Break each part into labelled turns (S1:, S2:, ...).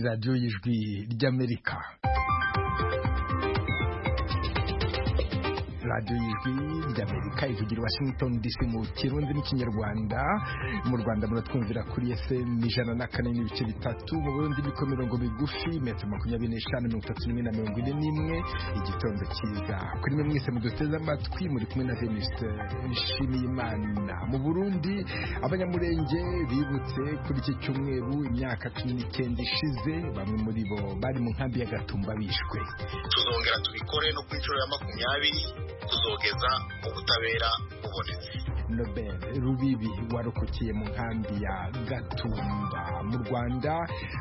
S1: radiyo y'ijwi ry'amerika radiyo y'ijwi ry'amerika ivugira washington dc mu kirundi n'ikinyarwanda mu rwanda muratwumvira kuri fm ijana na kane n'ibice bitatu mu burundi niko mirongo migufi metero makumyabiri n'eshanu mirongo itatu n'imwe na mirongo ine n'imwe igitondo cyiza kuri mwe mwese muduteze amatwi muri kumwe na venise nshimiyimana mu burundi abanyamurenge bibutse kuri iki cyumweru imyaka cumi n'icyenda ishize bamwe muri bo bari mu nkambi ya gatumba bishwe
S2: tuzongera tubikore no ku nshuro ya makumyabiri tuzogeza ubutabera bubonetse
S1: Nobel Rubibi warokokeye mu nkambi ya Gatumba mu Rwanda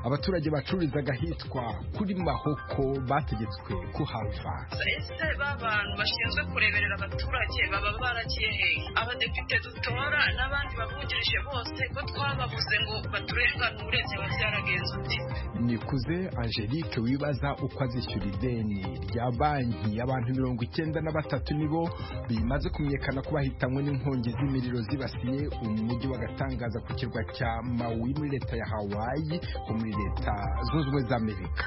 S1: abaturage bacururizaga ahitwa kuri Mahoko bategetswe kuhava
S3: ese b'abantu bashinzwe kureberera abaturage baba baragiye hehe abadepite dutora n'abandi babungirije bose ko twababuze ngo baturenganure byaba byaragenze uti
S1: Nikuze Angelique wibaza uko azishyura ideni rya banki abantu mirongo icyenda na batatu nibo bimaze kumenyekana ko bahitanywe n'inkongi z'imiriro zibasiye umujyi wa Gatangaza ku kirwa cya Maui muri leta ya Hawaii ho muri leta zunze ubumwe za Amerika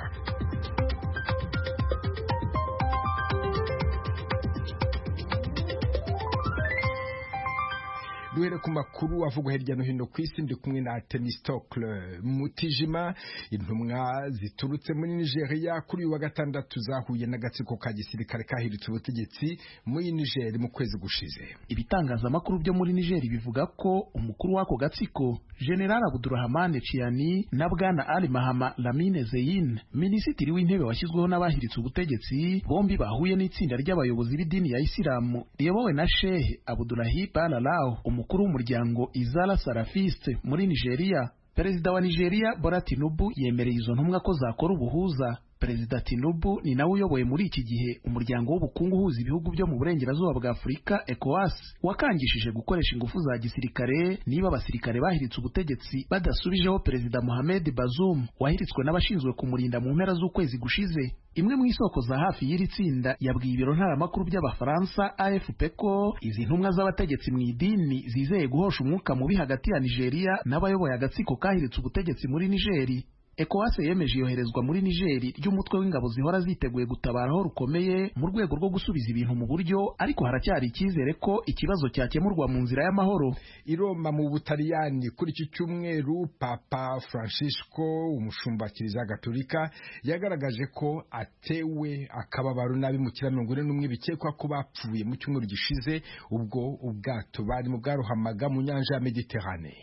S1: duhere ku makuru avugwa hirya no hino ku isi ndi kumwe na Temistocle Mutijima intumwa ziturutse muri Nigeria kuri uyu wa gatandatu zahuye n'agatsiko ka gisirikare kahiritse ubutegetsi muri Niger mu kwezi gushize
S4: ibitangazamakuru byo muri Niger bivuga ko umukuru w'ako gatsiko General Abdurrahman Chiani na Bwana Ali Mahama Lamine Zeyin minisitiri w'intebe washyizweho n'abahiritse ubutegetsi bombi bahuye n'itsinda ry'abayobozi b'idini ya Isilamu riyobowe na Sheikh Abdullahi Balalao umukuru w'umuryango Izala Salafiste muri Nigeria. Perezida wa Nigeria Bola Tinubu yemereye izo ntumwa ko zakora ubuhuza. Perezida Tinubu ni nawe uyoboye muri iki gihe umuryango w'ubukungu uhuza ibihugu byo mu burengerazuba bwa Afurika ECOWAS wakangishije gukoresha ingufu za gisirikare niba abasirikare bahiritse ubutegetsi badasubijeho Perezida Mohamed Bazoum wahiritswe n'abashinzwe kumurinda mu mpera z'ukwezi gushize imwe mu isoko za hafi y'iri tsinda yabwiye ibiro ntaramakuru by'abafaransa AFP ko izi ntumwa z'abategetsi mu idini zizeye guhosha umwuka mubi hagati ya Nigeria n'abayoboye agatsiko kahiritse ubutegetsi muri Nigeri ECOWAS yemeje iyoherezwa muri Nigeri ry'umutwe w'ingabo zihora ziteguye gutabara aho rukomeye mu rwego rwo gusubiza ibintu mu buryo ariko haracyari icyizere ko ikibazo cyakemurwa mu nzira y'amahoro
S1: i Roma mu Butaliyani kuri iki cyumweru Papa Francisco umushumba wa Kiliziya Gatolika yagaragaje ko atewe akababaro nabi mu kira mirongo ine n'umwe bikekwa ko bapfuye mu cyumweru gishize ubwo ubwato barimo bwarohamaga mu nyanja ya Mediterane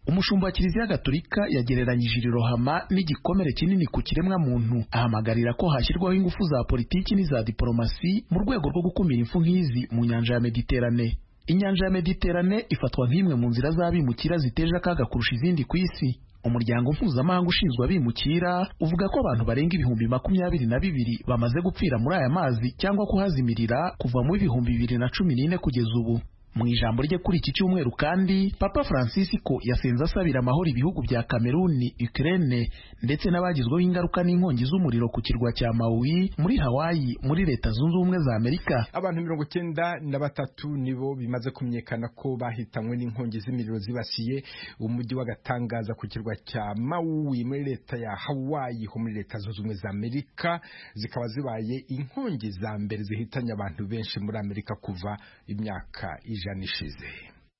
S4: umushumba wa kiliziya gatolika yagereranyije iri rohama n'igikomere kinini ku kiremwa muntu ahamagarira ko hashyirwaho ingufu za politiki n'iza diporomasi mu rwego rwo gukumira impfu nk'izi mu nyanja ya mediterane inyanja ya mediterane ifatwa nk'imwe mu nzira z'abimukira ziteje akaga kurusha izindi ku isi umuryango mpuzamahanga ushinzwe abimukira uvuga ko abantu barenga ibihumbi makumyabiri na bibiri bamaze gupfira muri aya mazi cyangwa kuhazimirira kuva mu ibihumbi bibiri na cumi n'ine kugeza ubu mu ijambo rye kuri iki cyumweru kandi papa francisco yasenze asabira amahoro ibihugu bya kameruni ukraine ndetse n'abagizweho ingaruka n'inkongi z'umuriro ku kirwa cya maui muri hawaii muri leta zunze ubumwe za amerika
S1: abantu mirongo icyenda na batatu nibo bimaze kumenyekana ko bahitanywe n'inkongi z'imiriro zibasiye umujyi w'agatangaza ku kirwa cya maui muri leta ya hawaii ho muri leta zunze ubumwe za amerika zikaba zibaye inkongi za mbere zihitanye abantu benshi muri amerika kuva imyaka ije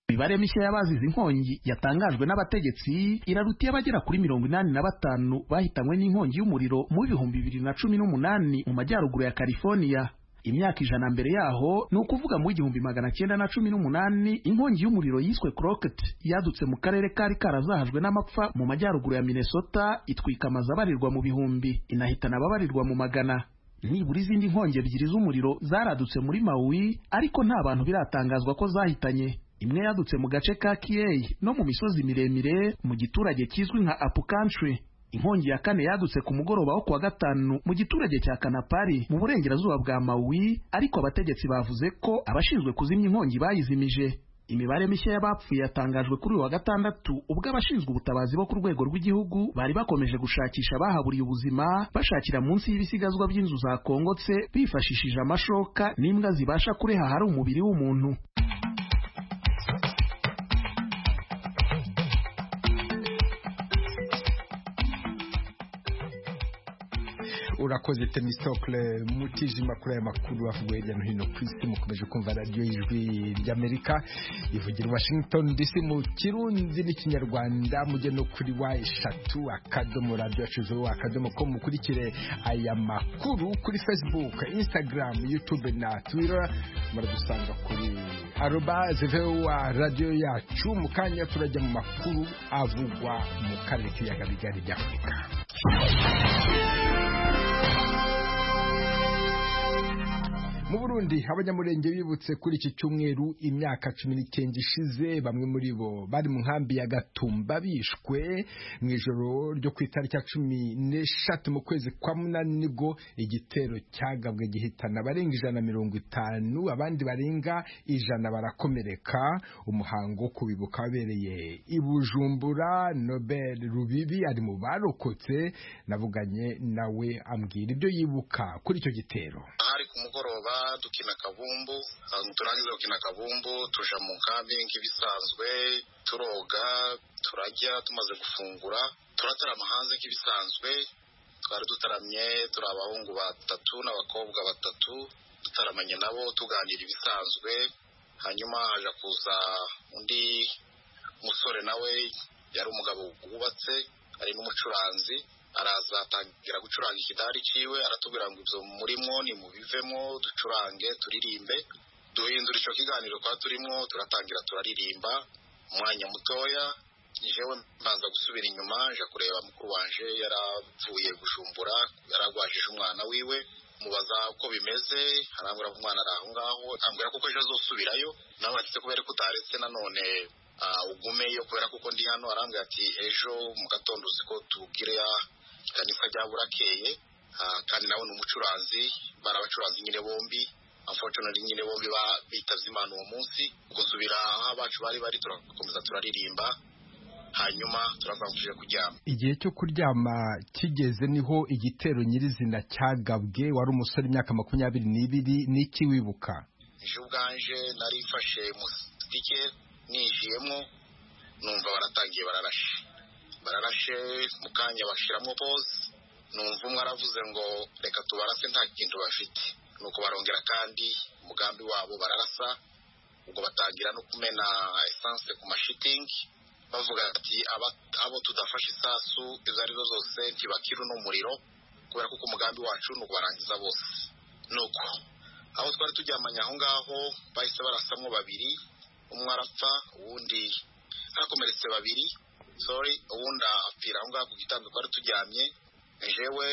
S4: imibare mishya y'abazize inkongi yatangajwe n'abategetsi iraruta abagera kuri mirongo inani na batanu bahitanywe n'inkongi y'umuriro mu bihumbi bibiri na cumi n'umunani mu majyaruguru ya California imyaka ijana mbere yaho ni ukuvuga mu igihumbi magana cyenda na cumi n'umunani inkongi y'umuriro yiswe Crockett yadutse mu karere kari karazahajwe n'amapfa mu majyaruguru ya Minnesota itwika amazu abarirwa mu bihumbi inahitana ababarirwa mu magana nibura izindi nkongi ebyiri z'umuriro zaradutse muri Maui ariko nta bantu biratangazwa ko zahitanye imwe yadutse mu gace ka Kiei no mu misozi miremire mu giturage kizwi nka Apu Country inkongi ya kane yadutse ku mugoroba wo kuwa gatanu mu giturage cya Kanapari mu burengerazuba bwa Maui ariko abategetsi bavuze ko abashinzwe kuzimya inkongi bayizimije imibare mishya y'abapfuye yatangajwe kuri uyu wa gatandatu ubwo abashinzwe ubutabazi bo ku rwego rw'igihugu bari bakomeje gushakisha abahaburiye ubuzima bashakira munsi y'ibisigazwa by'inzu zakongotse bifashishije amashoka n'imbwa zibasha kureha ahari umubiri w'umuntu
S1: urakoze temisokle mutijima kuri aya makuru avugwa hirya no hino ku isi mukomeje kumva radiyo y'ijwi ry'amerika ivugira i washington dc mu kirundi n'ikinyarwanda mujye no kuri wa eshatu akadomo radiyo yacu zuba akadomo ko mukurikire aya makuru kuri facebook instagram youtube na twitter muradusanga kuri aroba zevewa radiyo yacu mu kanya turajya mu makuru avugwa mu karere k'ibiyaga bigari by'afurika mu burundi abanyamurenge bibutse kuri iki cyumweru imyaka cumi n'icyenda ishize bamwe muri bo bari mu nkambi ya gatumba bishwe mu ijoro ryo ku itariki ya cumi n'eshatu mu kwezi kwa munani nibwo igitero cyagabwe gihitana abarenga ijana na mirongo itanu abandi barenga ijana barakomereka umuhango wo kubibuka wabereye i bujumbura nobel rubibi ari mu barokotse navuganye nawe ambwira ibyo yibuka kuri icyo gitero
S2: hari ku mugoroba dukina akabumbu turangiza gukina akabumbu tuja mu nkambi nk'ibisanzwe turoga turajya tumaze gufungura turatarama hanze nk'ibisanzwe twari dutaramye turi abahungu batatu n'abakobwa batatu dutaramanye nabo tuganira ibisanzwe hanyuma haja kuza undi musore nawe yari umugabo wubatse ari n'umucuranzi araza atangira gucuranga ikidari cyiwe aratubwira ngo ibyo murimo ni mubivemo ducurange turirimbe duhindura icyo kiganiro kwa turimo turatangira turaririmba umwanya mutoya njyewe mbanza gusubira inyuma nja kureba mukuru wanje yaravuye gujumbura yaragwajije umwana wiwe mubaza uko bimeze arambwira ko umwana ari aho ngaho ambwira ko ejo azosubirayo nawe ati kubera ko utaretse nanone ugumeyo kubera kuko ndi hano arambwira ati ejo mu gatondo uzi ko tubwire kanisa rya burakeye kandi nawe ni umucuranzi bari abacuranzi nyine bombi unfortunately nyine bombi bitavye imana uwo munsi gusubira aho abacu bari bari turakomeza turaririmba hanyuma turazamufashije kuryama
S1: igihe cyo kuryama kigeze niho igitero nyirizina cyagabwe wari umusore imyaka makumyabiri n'ibiri n'iki wibuka
S2: ejo ubwanje narifashe musitike ninjiyemo numva baratangiye bararashe bararashe mu kanya bashiramo pose numva umwe aravuze ngo reka tubarase nta kintu bafite nuko barongera kandi umugambi wabo bararasa ubwo batangira no kumena esanse ku mashitingi bavuga ati abo tudafashe isasu izo arizo zose ntibakira uno muriro kubera ko umugambi wacu ni ukubarangiza bose nuko aho twari turyamanye aho ngaho bahise barasamwo babiri umwe arapfa uwundi hakomeretse babiri sorry uwundi apfira aho ngaho ku gitanda twari turyamye jewe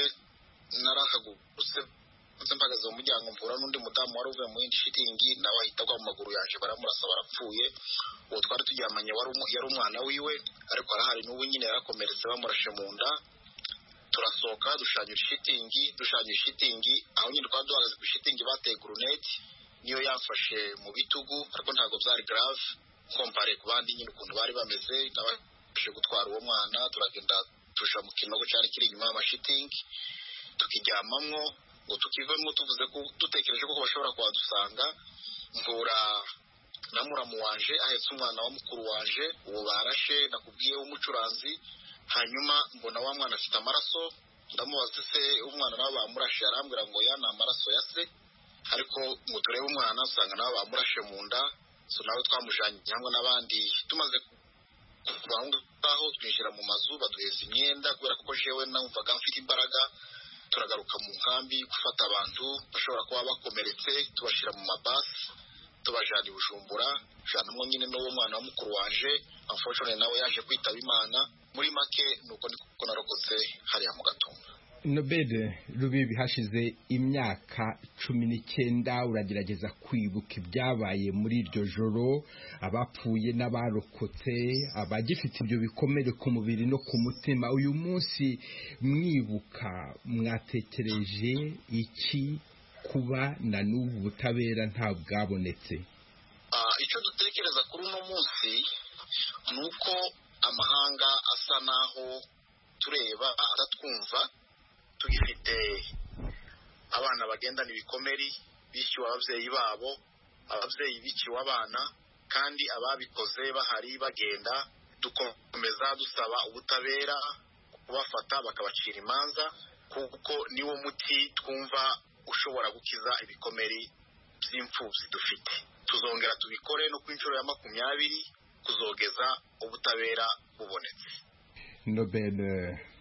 S2: narahagurutse nze mpagaze mu muryango mvura n'undi mudamu wari uvuye mu yindi shitingi nawe ahita agwa mu maguru yaje baramurasa barapfuye uwo twari turyamanye yari umwana wiwe ariko arahari n'ubu nyine yarakomeretse bamurashe mu nda turasohoka dushanyura ishitingi dushanyura ishitingi aho nyine twari duhagaze ku ishitingi bateye guruneti niyo yafashe mu bitugu ariko ntabwo byari garave kompare ku bandi nyine ukuntu bari bameze n'abashe gutwara uwo mwana turagenda tuja mu kinogo cyari kiri inyuma y'amashitingi tukiryamamwo ngo tukivemo tuvuze ko dutekereje ko bashobora kuhadusanga mvura na muramu wanje ahetse umwana wa mukuru wanje uwo barashe nakubwiye w'umucuranzi hanyuma mbona wa mwana afite amaraso ndamubaza se umwana nawe bamurashe arambwira ngo ya ni amaraso ya se ariko ngo turebe umwana usanga nawe bamurashe mu nda so nawe twamujanye hamwe n'abandi tumaze kuva aho ngaho twinjira mu mazu baduheza imyenda kubera ko jewe numvaga mfite imbaraga turagaruka mu nkambi gufata abantu bashobora kuba bakomeretse tubashyira mu mabasi tubajana i bujumbura janamwo nyine n'uwo mwana wa mukuru waje amfoshone nawe yaje kwitaba imana muri make nuko niko narokotse hariya mu gatumba
S1: nobel rubibi hashize imyaka cumi n'icyenda uragerageza kwibuka ibyabaye muri iryo joro abapfuye n'abarokotse abagifite ibyo bikomere ku mubiri no ku mutima uyu munsi mwibuka mwatekereje iki kuba na n'ubu butabera nta bwabonetse
S2: icyo dutekereza kuri uno munsi ni uko amahanga asa naho tureba aratwumva tugifite abana bagendana ibikomeri bishyuwe ababyeyi babo ababyeyi biciwe abana kandi ababikoze bahari bagenda dukomeza dusaba ubutabera kubafata bakabacira imanza kuko niwo muti twumva ushobora gukiza ibikomeri by'imfubyi dufite tuzongera tubikore no ku inshuro ya makumyabiri kuzogeza ubutabera bubonetse
S1: nobel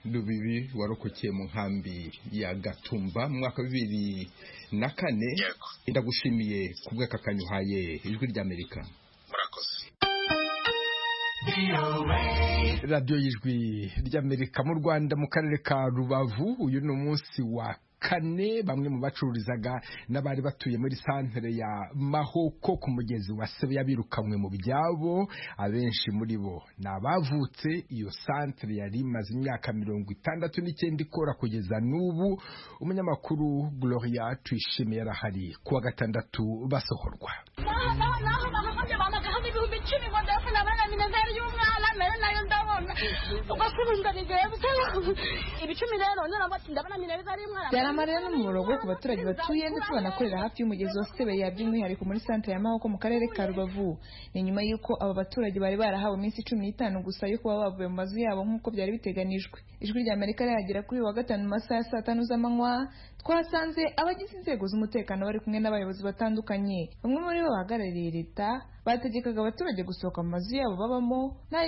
S1: rubibi warokokeye mu nkambi ya gatumba mu mwaka wa bibiri na kane
S2: yego
S1: ndagushimiye ku bw'aka kanyuhaye ijwi ry'amerika
S2: murakoze
S1: radiyo y'ijwi ry'amerika mu rwanda mu karere ka rubavu uyu ni umunsi wa kane bamwe mu bacururizaga n'abari batuye muri santere ya mahoko ku mugezi wa sebeya birukanwe mu byabo abenshi muri bo ni abavutse iyo santere yari imaze imyaka mirongo itandatu n'icyenda ikora kugeza n'ubu umunyamakuru gloria tuyishimiye yarahari kuwa gatandatu basohorwa
S5: naho naho bahagaze bamagaho n'ibihumbi icumi ngo ndabona abana minezeri y'umwana mbere nayo ndabona ubwo kubunga nigeye gusaba ibicumi rero none bati ndabona minezeri y'umwana
S6: byari amarira n'umuborogo ku baturage batuye ndetse banakorera hafi y'umugezi wa sebeya by'umwihariko muri santere ya mahoko mu karere ka rubavu ni nyuma y'uko aba baturage bari barahawe iminsi cumi n'itanu gusa yo kuba bavuye mu mazu yabo nk'uko byari biteganijwe ijwi rya amerika riragera kuri uyu wa gatanu mu masaha ya saa tanu z'amanywa twasanze abagize inzego z'umutekano bari kumwe n'abayobozi batandukanye bamwe muri bo bahagarariye leta bategekaga abaturage gusohoka mu mazu yabo babamo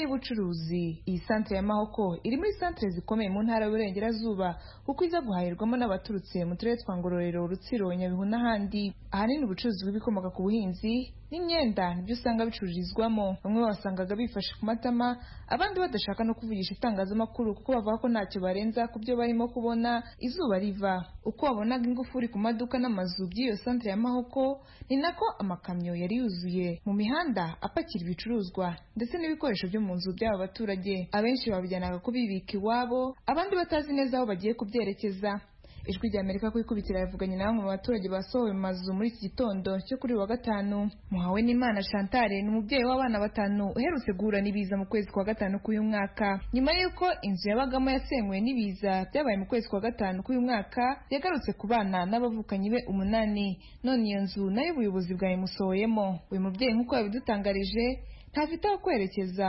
S6: n'ay'ubucuruzi iyi santere ya mahoko iri muri santere zikomeye mu ntara y'uburengerazuba kuko iza guhahirwamo n'abaturutse mu turere twa ngororero rutsiro nyabihu n'ahandi ahanini ubucuruzi bw'ibikomoka ku buhinzi n'imyenda nibyo usanga bicururizwamo bamwe basangaga bifashe ku matama abandi badashaka no kuvugisha itangazamakuru kuko bavuga ko ntacyo barenza ku byo barimo kubona izuba riva uko wabonaga ingufuri ku maduka n'amazu by'iyo santere ya mahoko ni nako amakamyo yari yuzuye mu mihanda apakira ibicuruzwa ndetse n'ibikoresho byo mu nzu by'aba baturage abenshi babijyanaga kubibika iwabo abandi batazi neza aho bagiye kubyerekeza ijwi rya amerika ku ikubitiro yavuganye na bamwe mu baturage basohowe mu mazu muri iki gitondo cyo kuri uyu wa gatanu muhawe n'imana chantale ni umubyeyi w'abana batanu uherutse guhura n'ibiza mu kwezi kwa gatanu k'uyu mwaka nyuma y'uko inzu yabagamo yasenywe n'ibiza byabaye mu kwezi kwa gatanu k'uyu mwaka yagarutse ku bana n'abavukanyi be umunani none iyo nzu nayo ubuyobozi bwayimusohoyemo uyu mubyeyi nk'uko yabidutangarije ntafite aho kwerekeza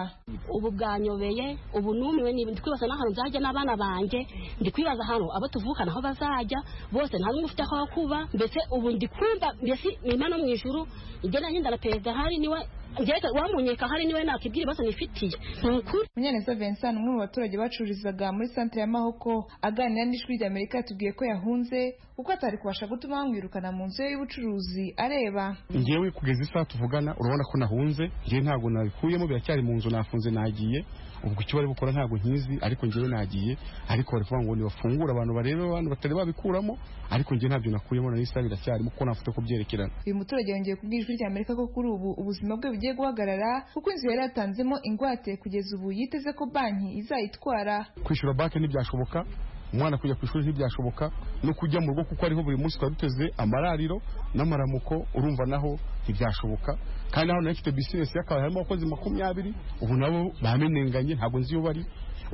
S5: ubu bwanyobeye ubu numiwe niba ndi kwibaza n'ahantu nzajya n'abana banjye ndi kwibaza ahantu abo tuvukana aho bazajya bose nta n'umwe ufite aho kuba mbese ubu ndi kumva mbese nyuma no mu ijuru njye nanjye ndanaperezida ahari niwe njye wamunyeka ahari niwe nakibwira ibibazo nifitiye ni ukuri
S6: Munyaneza Vincent umwe mu baturage bacururizaga muri santere ya Mahoko aganira n'ijwi rya Amerika yatubwiye ko yahunze kuko atari kubasha gutuma bamwirukana mu nzu ye y'ubucuruzi areba
S7: ngewe kugeza isaha tuvugana urabona ko nahunze ngewe ntabwo nabikuyemo biracyari mu nzu nafunze nagiye ubwo icyo bari bukora ntabwo nkizi ariko ngewe nagiye ariko bari kuvuga ngo nibafungure abantu barebe abantu batari babikuramo ariko ngewe ntabyo nakuyemo na isaha biracyarimo kuko ntafite ko byerekerana
S6: uyu muturage yongeye kubwira ijwi rya Amerika ko kuri ubu ubuzima bwe bugiye guhagarara kuko inzu yari yatanzemo ingwate kugeza ubu yiteze ko banki izayitwara
S7: kwishyura banki ntibyashoboka umwana kujya ku ishuri ntibyashoboka no kujya mu rugo kuko ariho buri munsi twari duteze amarariro n'amaramuko urumva naho ntibyashoboka kandi naho nayo ifite bizinesi y'akabari harimo abakozi makumyabiri ubu nabo bamenenganye ntabwo nzi iyo bari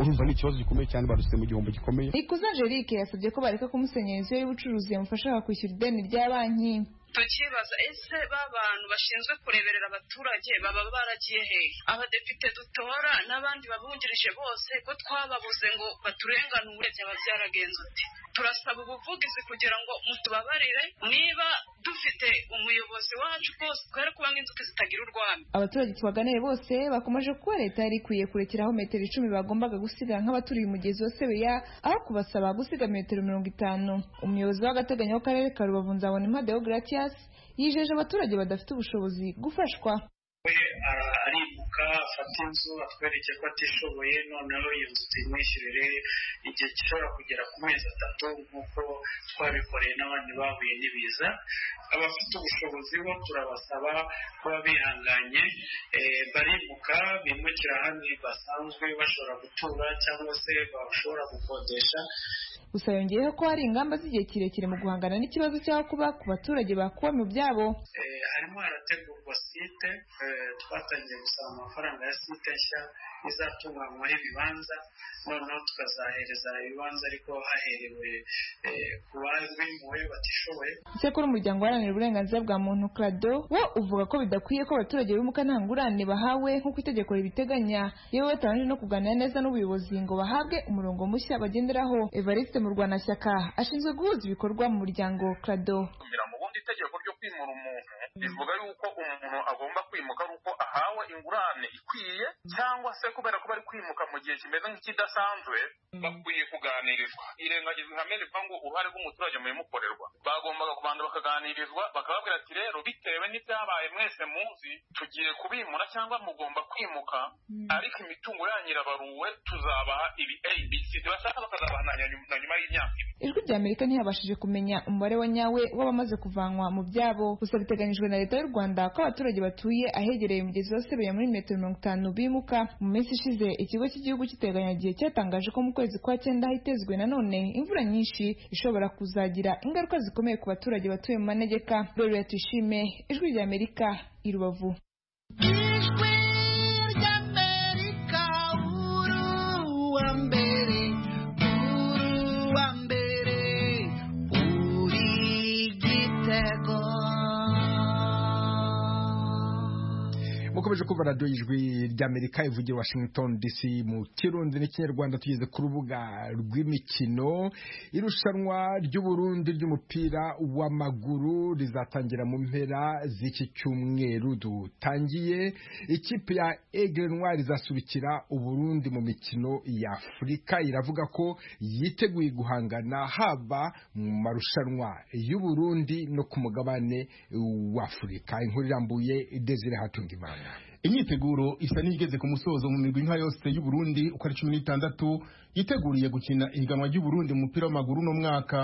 S7: urumva ni ikibazo gikomeye cyane barutse mu gihombo gikomeye
S6: Ikuze Angelique yasabye ko bareka kumusenyera inzu ye y'ubucuruzi yamufasha kwishyura ideni rya banki
S3: tukibaza ese ba bantu bashinzwe kureberera abaturage baba baragiye hehe abadepite dutora n'abandi babungirije bose ko twababuze ngo baturenganure byaba byaragenze uti turasaba ubuvugizi kugira ngo mutubabarire niba dufite umuyobozi wacu rwose twere kuba nk'inzuki zitagira urwamo
S6: abaturage twaganiye bose bakomeje kuba leta yari ikwiye kurekeraho metero icumi bagombaga gusiga nk'abaturiye umugezi wa sebeya aho kubasaba gusiga metero mirongo itanu umuyobozi w'agateganyo w'akarere ka rubavu nzabona impade gratiyasi yijeje abaturage badafite ubushobozi gufashwa
S8: we ara- arimuka afata inzu atwereke ko atishoboye noneho iyo nzu tuyimwishyurire igihe gishobora kugera ku mezi atatu nk'uko twabikoreye n'abandi bahuye n'ibiza abafite ubushobozi bo turabasaba kuba bihanganye eh, barimuka bimukira ahandi basanzwe bashobora gutura cyangwa se bashobora gukodesha
S6: gusa yongeyeho ko hari ingamba z'igihe kirekire mu guhangana n'ikibazo cy'aho kuba ku baturage bakuwe mu byabo
S8: Eh, harimo harategurwa site eh, twatangiye gusaba amafaranga ya site nshya izatunganywaho ibibanza noneho tukazahereza ibibanza ariko haherewe eh, ku bazwi mu we batishoboye
S6: icyakora umuryango uharanira uburenganzira bwa muntu krado wo uvuga ko bidakwiye ko abaturage bimuka nta ngurane bahawe nk'uko itegeko ribiteganya yewe batabanje no kuganira neza n'ubuyobozi ngo bahabwe umurongo mushya bagenderaho evariste mu rwanashyaka ashinzwe guhuza ibikorwa mu muryango krado
S9: kugira ngo ubundi itegeko ryo kwimura umuntu rivuga yuko umuntu agomba kwimuka ari uko ahawe ingurane ikwiye cyangwa se kubera ko bari kwimuka mu gihe kimeze nk'ikidasanzwe bakwiye kuganirizwa irengagizwa ihame rivuga ngo uruhare rw'umuturage mu bimukorerwa bagombaga kubanza bakaganirizwa bakababwira ati rero bitewe n'ibyabaye mwese muzi tugiye kubimura cyangwa mugomba kwimuka ariko imitungo yanyu irabaruwe tuzabaha ibi abc bashaka bakazabaha na nyuma na nyuma y'imyaka ibiri
S6: ijwi rya amerika ntiyabashije kumenya umubare wa nyawe w'abamaze kuvanwa mu byabo gusa biteganyijwe na leta y'u rwanda ko abaturage batuye ahegereye umugezi wa sebeya muri metero mirongo itanu bimuka mu minsi ishize ikigo cy'igihugu cy'iteganyagihe cyatangaje ko mu kwezi kwa cyenda hitezwe nanone imvura nyinshi ishobora kuzagira ingaruka zikomeye ku baturage batuye mu manegeka rero tuyishime ijwi rya amerika i rubavu
S1: mukomeje kumva radiyo y'ijwi ry'amerika ivugira washington dc mu kirundi n'ikinyarwanda tugeze ku rubuga rw'imikino irushanwa ry'uburundi ry'umupira w'amaguru rizatangira mu mpera z'iki cyumweru dutangiye ikipe ya egirenwa rizasubikira uburundi mu mikino ya afurika iravuga ko yiteguye guhangana haba mu marushanwa y'uburundi no ku mugabane w'afurika inkuru irambuye desire hatunga imana
S7: imyiteguro isa n'igeze ku musozo mu migwi nka yose y'uburundi uko ari cumi n'itandatu yiteguriye gukina ihiganwa ry'uburundi mu mupira w'amaguru uno mwaka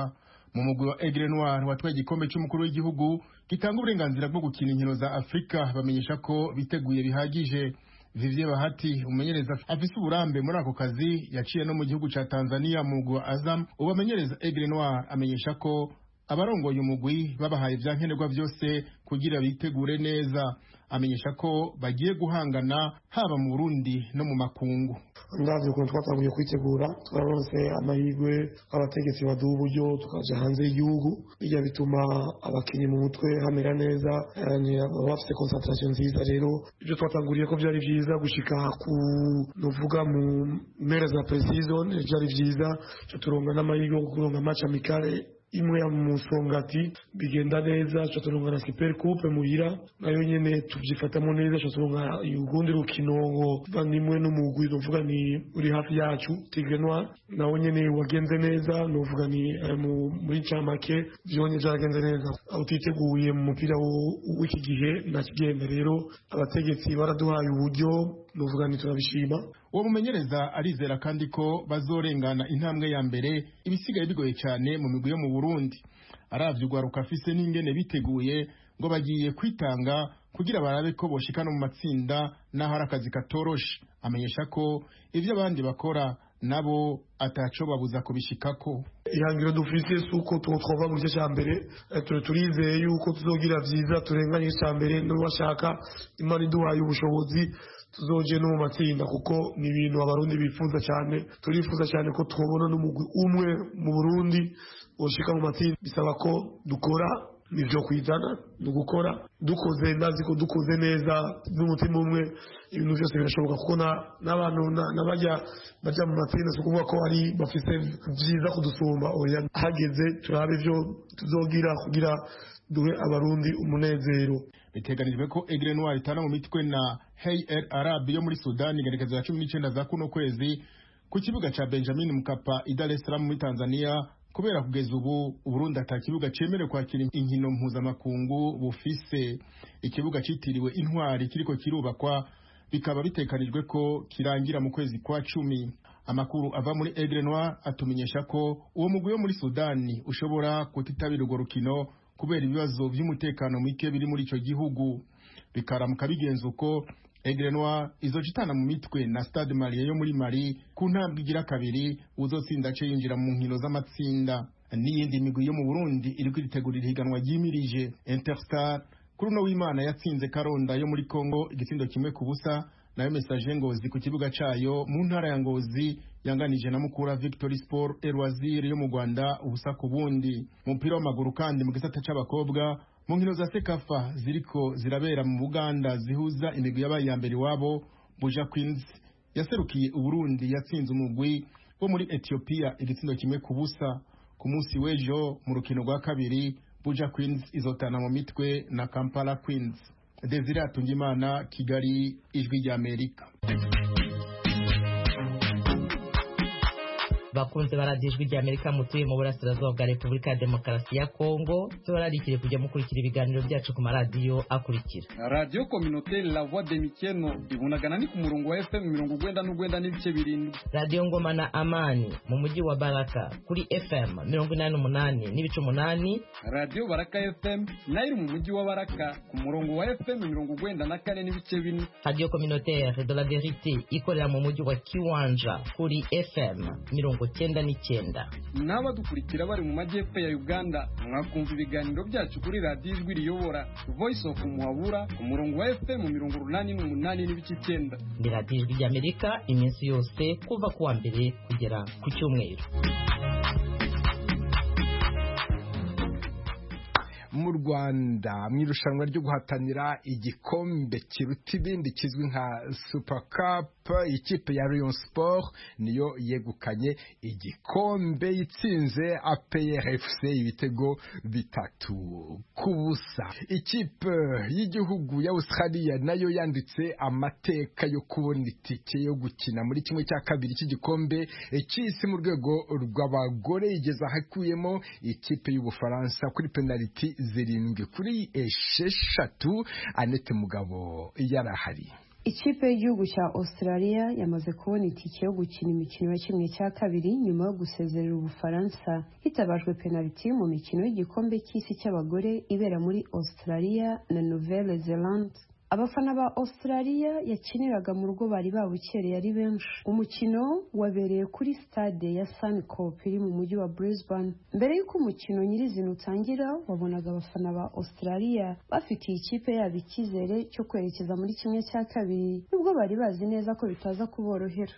S7: mu mugwi wa egre noir watwaye igikombe cy'umukuru w'igihugu gitanga uburenganzira bwo gukina inkino za afurika bamenyesha ko biteguye bihagije Vivye Bahati umenyereza afise uburambe muri ako kazi yaciye no mu gihugu ca Tanzania mu mugwi wa Azam ubamenyereza Aigle Noir amenyesha ko abarongoye umugwi babahaye ivyankenerwa byose kugira bitegure neza amenyesha ko bagiye guhangana haba mu Burundi no mu makungu
S10: uravye ukuntu twatanguye kwitegura twararonse amahirwe abategetsi baduha uburyo tukaja hanze y'igihugu bijya bituma abakinnyi mu mutwe hamera neza yani baba bafite concentration nziza rero ibyo twatanguriye ko byari byiza gushika ku nuvuga mu mpera za preseason byari byiza ico turonga n'amahirwe yo kuronka match amicale imwe ya musongati bigenda neza turonka na super coupe muhira nayo nyene tuvyifatamo neza turonka urundi rukino ngo nimwe n'umugwi novuga ni uri hafi yacu Tigre Noir nawo nyene wagenze neza novuga ni eh, mu- muri camake vyonye vyagenze neza utiteguye mu mupira wo- w'iki gihe nakigenda rero abategetsi baraduhaye uburyo novuga ni turabishima
S7: uwo mumenyereza arizera kandi ko bazorengana intambwe ya mbere ibisigaye bigoye cyane mu migwi yo mu Burundi aravye ugwaruka afise n'ingene biteguye ngo bagiye kwitanga kugira barabe ko boshikana mu matsinda n'aho ari akazi katoroshe amenyesha ko ivyo abandi bakora nabo ataco babuza kubishikako
S10: ihangiro dufite si uko twova mu gice cya mbere Eh, tu- turizeye yuko tuzogira byiza turenganye icya mbere n'uwashaka imana iduhaye ubushobozi tuzoje no mu matsinda kuko ni ibintu abarundi bifuza cyane turifuza cyane ko twabona n'umugwi umwe mu burundi woshika mu matsinda bisaba ko dukora nivyo kwizana ni ugukora dukoze ndazi ko dukoze neza n'umutima umwe ibintu byose birashoboka kuko na- n'abantu na- n'abajya bajya mu matsinda si ukuvuga ko ari bafite byiza kudusumba oya hageze turabe ibyo tuzogira kugira duhe abarundi umunezero
S7: biteganijwe ko egre noir itana mu mitwe na hey el arab yo muri sudani igaragaza ya cumi n'icenda za kuno kwezi ku kibuga ca benjamin mkapa i dar es salaam muri tanzania kubera kugeza ubu uburundi ata kibuga cemerewe kwakira inkino mpuzamakungu bufise ikibuga citiriwe intwari kiriko kirubakwa bikaba bitekanijwe ko kirangira mu kwezi kwa cumi amakuru ava muri egre noir atumenyesha ko uwo mugwi wo muri sudani ushobora kutitabira urwo rukino kubera ibibazo by'umutekano muke biri muri icyo gihugu bikaramuka bigenza uko egrenwa izoca itana mu mitwe na stade marie yo muri mari ku ntambwe igira kabiri uzotsinda ace yinjira mu nkino z'amatsinda n'iyindi migwi yo mu burundi iri kwitegurira ihiganwa ryimirije interstar kuri uno w'imana yatsinze karonda yo muri congo igitsindo kimwe ku busa nayo mesaje ngozi ku kibuga cyayo mu ntara ya ngozi yanganije na mukura victory sport erwazire yo mu rwanda ubusa ku bundi umupira w'amaguru kandi mu gisata cy'abakobwa mu nkino za sekafa ziriko zirabera mu buganda zihuza imigwi yabaye iya mbere iwabo buja queens yaserukiye uburundi yatsinze umugwi bo muri etiyopiya igitsina kimwe ku busa ku munsi w'ejo mu rukino rwa kabiri buja queens izotana mu mitwe na kampala queens desire atungimana kigali ijwi ry'amerika
S11: bakunze baradiyo ijwi ry'amerika mutuye mu burasirazuba bwa repubulika ya demokarasi ya kongo tubararikire kujya mukurikira ibiganiro byacu ku maradiyo akurikira
S12: radiyo kominoteri la voix de mikeno ibunagana ni ku murongo wa fm mirongo urwenda n'urwenda n'ibice birindwi
S11: radiyo ngoma na amani mu mujyi wa baraka kuri fm mirongo inani n'umunani n'ibice umunani
S12: radiyo baraka fm nayo iri mu mujyi wa baraka ku murongo wa fm mirongo urwenda na kane n'ibice bine
S11: radiyo kominoteri de la verite ikorera mu mujyi wa kiwanja kuri fm mirongo cyenda n'icyenda
S12: n'abadukurikira bari mu majyepfo ya uganda mwakumva ibiganiro byacu kuri radiyo ijwi riyobora voice of muhabura ku murongo wa fm mirongo urunani n'umunani n'ibice icyenda
S11: ni radiyo ijwi ry'amerika iminsi yose kuva ku wa mbere kugera ku cyumweru
S1: mu rwanda mu irushanwa ryo guhatanira igikombe kiruta ibindi kizwi nka super cup ikipe ya Rayon Sport niyo yegukanye igikombe itsinze APRFC ibitego bitatu ku busa ikipe y'igihugu ya Australia nayo yanditse amateka yo kubona itike yo gukina muri kimwe cya kabiri cy'igikombe cy'isi mu rwego rw'abagore igeze ahakuyemo ikipe y'ubufaransa kuri penaliti zirindwi kuri esheshatu Anete Mugabo yarahari
S13: ikipe y'igihugu cya australia yamaze kubona itike yo gukina imikino ya kimwe cya kabiri nyuma yo gusezerera ubufaransa hitabajwe penaliti mu mikino y'igikombe cy'isi cy'abagore ibera muri australia na nouvelle zelande abafana ba australia yakiniraga mu rugo bari babukereye ari benshi umukino wabereye kuri stade ya suncop iri mu mujyi wa brisbane mbere y'uko umukino nyirizina utangira wabonaga abafana ba australia bafitiye ikipe yabo icyizere cyo kwerekeza muri kimwe cya kabiri nubwo bari bazi neza ko bitaza kuborohera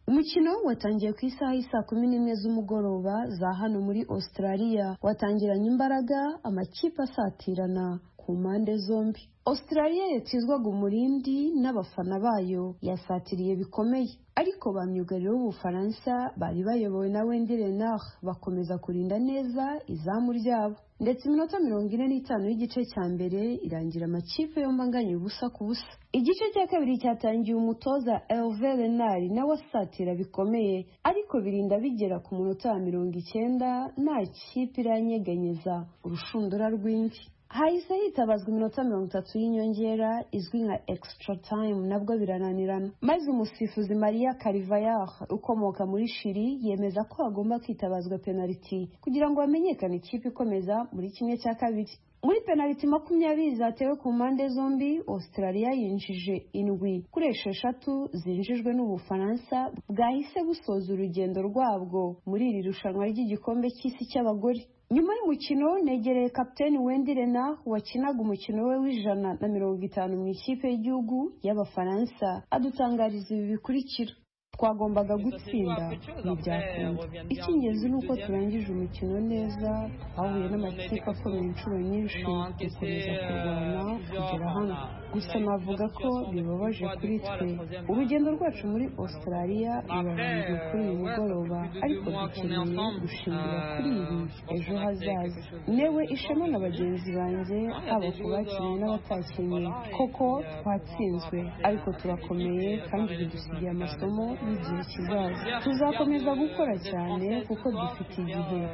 S13: umukino watangiye ku isaha y'isaa kumi n'imwe z'umugoroba za hano muri australia watangiranye imbaraga amakipe asatirana ku mpande zombi australia yatizwaga umurindi n'abafana bayo yasatiriye bikomeye ariko ba myugariro b'ubufaransa bari bayobowe na wendi renard bakomeza kurinda neza izamu ryabo ndetse iminota mirongo ine n'itanu y'igice cya mbere irangira amakipe yombi anganya ubusa ku busa igice cya kabiri cyatangiye umutoza elve renard nawe asatira bikomeye ariko birinda bigera ku munota wa mirongo icyenda nta kipe iranyeganyeza urushundura rwinshi hahise hitabazwa iminota mirongo itatu y'inyongera izwi nka extra time nabwo birananirana maze umusifuzi maria carivayar ukomoka muri shiri yemeza ko hagomba kwitabazwa penaliti kugira ngo hamenyekane ikipe ikomeza muri kimwe cya kabiri muri penaliti makumyabiri zatewe ku mpande zombi australia yinjije indwi kuri esheshatu zinjijwe n'ubufaransa bwahise busoza urugendo rwabwo muri iri rushanwa ry'igikombe cy'isi cy'abagore nyuma y'umukino negereye kapiteni wendi rena wakinaga umukino we w'ijana na mirongo itanu mu ikipe y'igihugu y'abafaransa adutangariza ibi bikurikira twagombaga gutsinda ntibyakunda icy'ingenzi ni uko turangije umukino neza twahuye n'amakipe akomeye inshuro nyinshi dukomeza kurwana kugera hano gusa navuga ko bibabaje kuri twe urugendo rwacu muri australia rurarangiye kuri uyu mugoroba ariko dukeneye gushingira kuri ibi ejo hazaza newe ishema na bagenzi banjye haba ku bakinnyi n'abatakinnyi koko twatsinzwe ariko turakomeye kandi bidusigiye amasomo n'igihe kizaza tuzakomeza gukora cyane kuko dufite igihe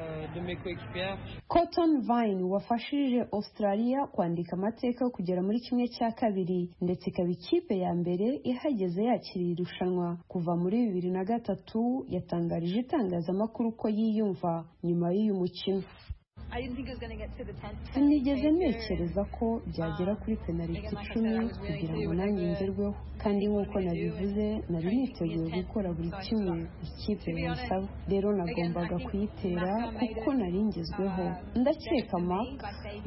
S13: cotton vine wafashije australia kwandika amateka yo kugera muri kimwe cya kabiri ndetse ikaba ikipe ya mbere ihageze yakiriye irushanwa kuva muri bibiri na gatatu yatangarije itangazamakuru ko yiyumva nyuma y'uyu mukino sinigeze ntekereza ko byagera kuri penaliti icumi kugira ngo nanjye ngerweho kandi nk'uko nabivuze nari niteguye gukora buri kimwe ikipe yansaba rero nagombaga kuyitera kuko nari ngezweho ndakeka mark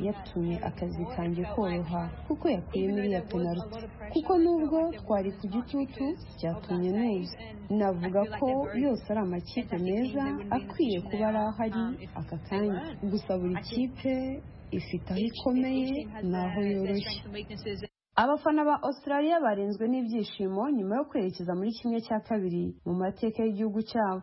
S13: yatumye akazi kanjye koroha kuko yakuye muri ya penaliti kuko nubwo twari ku gitutu byatumye neza navuga ko yose ari amakipe meza akwiye kuba ari ahari aka kanya gusa buri kipe ifite aho ikomeye n'aho yoroshye abafana ba australia barenzwe n'ibyishimo nyuma yo kwerekeza muri kimwe cya kabiri mu mateka y'igihugu cyabo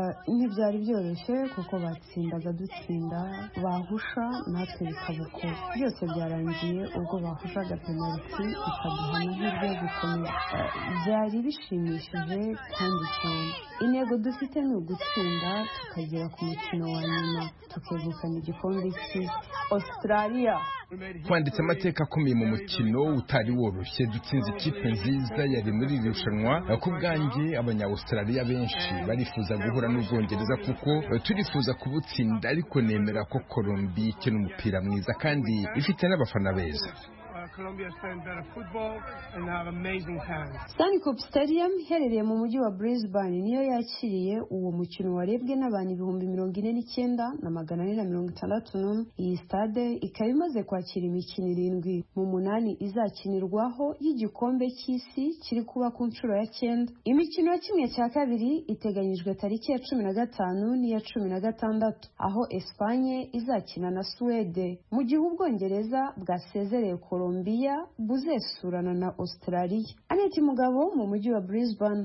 S13: Ah, ntibyari byoroshye kuko batsindaga dutsinda bahusha natwe bikaba uko byose byarangiye ubwo bahushaga penaliti ikaduha amahirwe yo gukomera Ah, byari bishimishije kandi cyane intego dufite ni ugutsinda tukagera ku mukino wa nyuma tukegukana igikombe cy'isi australia
S1: twanditse amateka akomeye mu mukino utari woroshye dutsinze ikipe nziza yari muri iri rushanwa ku bwanjye abanyawustraliya benshi barifuza guhura n'ubwongereza kuko turifuza kubutsinda ariko nemera ko colombia ikina umupira mwiza kandi ifite n'abafana beza
S14: Colombia is playing better football and have amazing hands.
S13: Suncorp Stadium iherereye mu mujyi wa Brisbane niyo yakiriye uwo mukino warebwe n'abantu ibihumbi mirongo ine n'icyenda na magana ane na mirongo itandatu n'umwe iyi stade ikaba imaze kwakira imikino irindwi mu munani izakinirwaho y'igikombe cy'isi kiri kuba ku nshuro ya cyenda imikino ya kimwe cya kabiri iteganyijwe tariki ya cumi na gatanu n'iya cumi na gatandatu aho Espanye izakina na Suwede mu gihe Ubwongereza bwasezereye Colombia buzesurana na Australia Aneti Mugabo mu mujyi wa Brisbane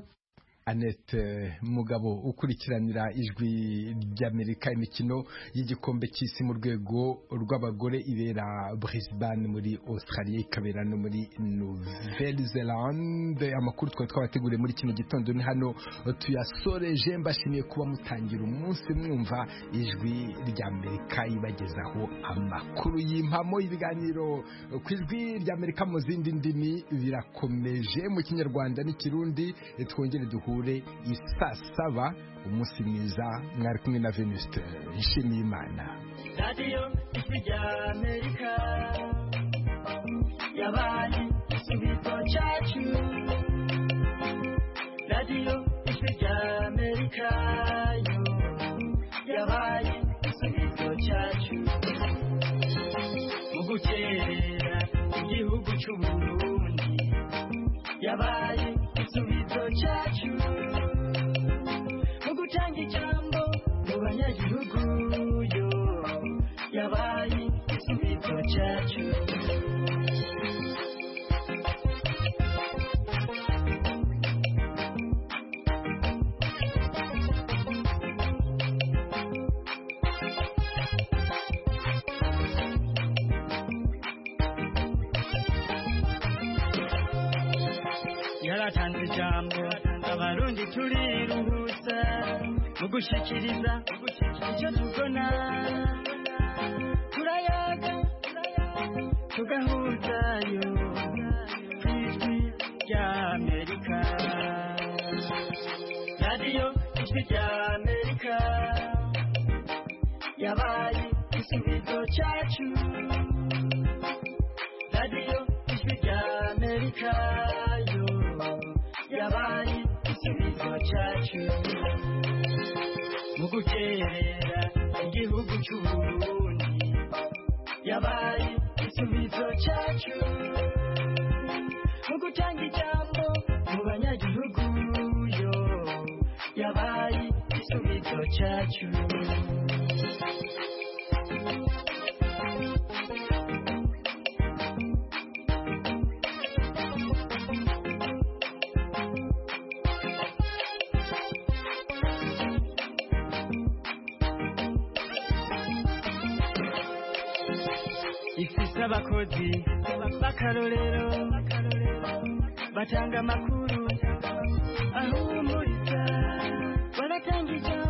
S1: Annette Mugabo ukurikiranira ijwi ry'Amerika imikino y'igikombe cy'isi mu rwego rw'abagore ibera Brisbane muri Australia ikabera no muri Nouvelle Zelande amakuru twari twabateguriye muri kino gitondo ni hano tuyasoreje mbashimiye kuba mutangira umunsi mwumva ijwi ry'Amerika ibagezaho amakuru y'impamo ibiganiro ku ijwi ry'Amerika mu zindi ndimi birakomeje mu kinyarwanda n'ikirundi twongere duhure isaa saba umunsi mwiza mwari kumwe na venuste nshimiye imana
S14: Radio Ijwi rya Amerika yabaye igisubizo cyacu Radio Ijwi rya Amerika yo yabaye igisubizo cyacu mu gukerera igihugu cy'u Burundi yabaye igisubizo cyacu mu gutanga ijambo mu banyagihugu yo yabaye igisubizo cyacu yaratanze ijambo abarundi turiruhutsa mu gushyikiriza icyo tubona turayaga tugahuzayo ku ijwi rya amerika radiyo ijwi rya amerika yabaye igisubizo cyacu radiyo ijwi rya amerika yo yabaye igisubizo cyacu mu gukerera igihugu cy'u Burundi yabaye igisubizo cyacu mu gutanga ijambo mu banyagihugu yo yabaye igisubizo cyacu ifise abakozi b'akarorero batanga amakuru ahumuriza baratanga ijambo